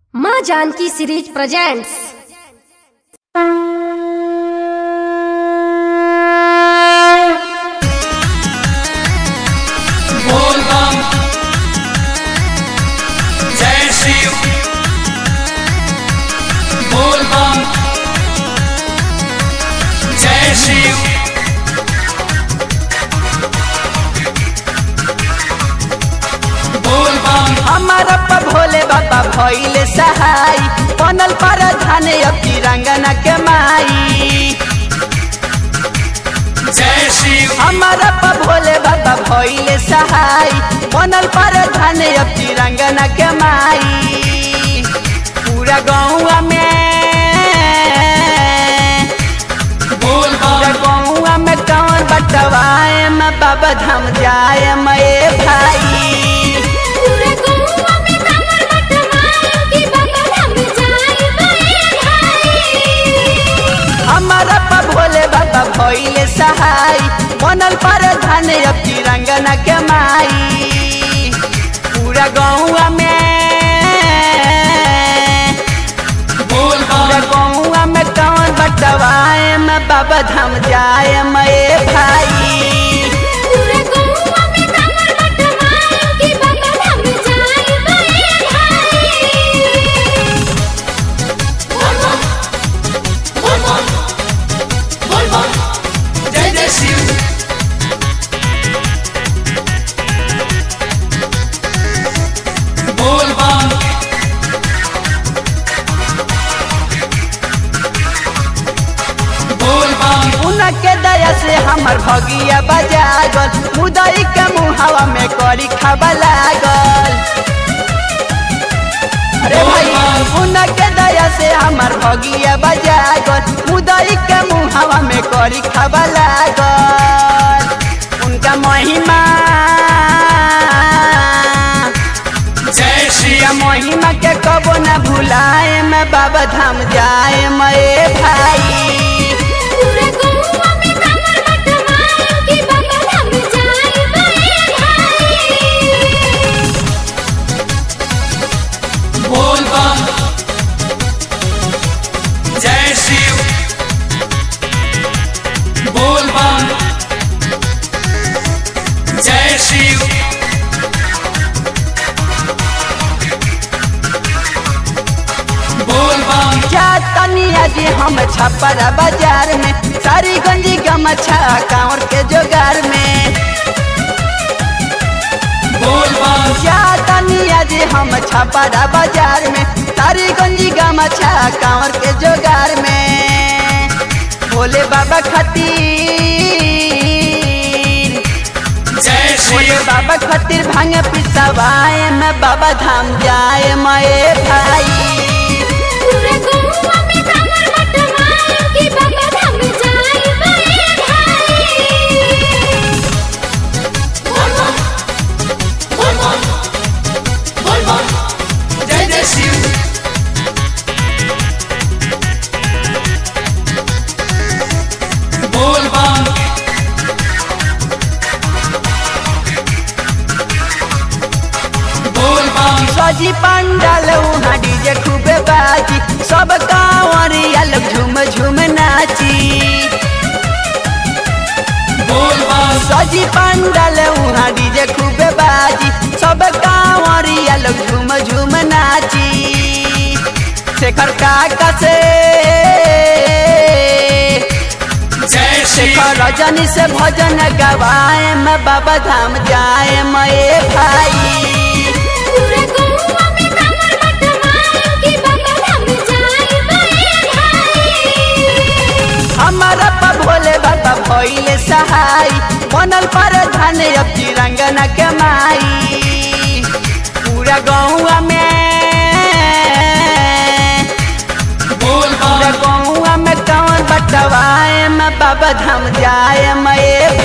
माँ Janaki series presents बोल बम जय शिव बोल बम जय शिव बोल बम हमारा पा भोले बाबा भइले सहाय बनल पर धाने अब तिरंगना के माई जय शिव हमारा पा भोले बाबा भइले सहाय बनल पर धाने अब तिरंगना के माई पूरा गौवा में बोल पूरा बम गौवा में कौन बटवाए मैं बाबा धाम जाए मैं भाई पूरे गौवा में कमर बटवाए कि बाबा धाम जाए मैं भाई हमारा पा भोले बाबा भइले सहाय बनल पर धाने अब तिरंगना के माई पूरा गौवा में बोल पूरा बम गौवा में कौन बटवाए मैं बाबा धाम जाए मैं भाई पूरे गौवा में कमर बटवाए कि बाबा धाम जाए मैं भाई बोल बम बोल बम बोल बम जय जय शिव बोल बम बोल बम उनके दया से हमर भगिया बजागल मुदई के मुहावा में करी खाबा लागल अरे भाई उनके दया से हमर भगिया बजागल मुदई के मुहावा में करी खाबा लागल उनका महिमा जय या शिव महिमा के कबो न भुलाए मैं बाबा धाम जाए मैं भाई पूरे गौवा में कमर बटवाए कि बाबा धाम जाए मैं भाई बोल बम जय शिव बोल बम जय शिव बोल बम तनिया जी हम छपरा बाजार में सारी गंजी गमछा कांवर के जोगार में बोल बम क्या तनिया जी हम छपरा बाजार में सारी गंजी गमछा कांवर के जोगार में भोले बाबा खातिर जय भोले शिव बाबा खातिर भांग पिसवाए मैं बाबा धाम जाए मैं भाई पूरे गौवा में कमर बटवाए कि बाबा धाम जाए मैं भाई बोल बम बोल बम बोल बम जय जय शिव बोल बम बोल बम सजी पंडाल वहाँ डीजे खूबे बाजी सब कांवरिया लोग झूम झूम नाची बोल बम सजी पंडाल वहाँ डीजे खूबे बाजी सब कांवरिया लोग झूम झूम नाची शेखर काका से जय शिव शेखर रजनी से भजन गवाए मैं बाबा धाम जाए मैं भाई पूरे गौवा में कमर बटवाए कि बाबा धाम जाए मैं भाई हमारा पा भोले बाबा भइले सहाय बनल पर धाने अब तिरंगना के माई पूरा गौवा में बोल पूरा बम गौवा में कौन बटवाए मैं बाबा धाम जाए मैं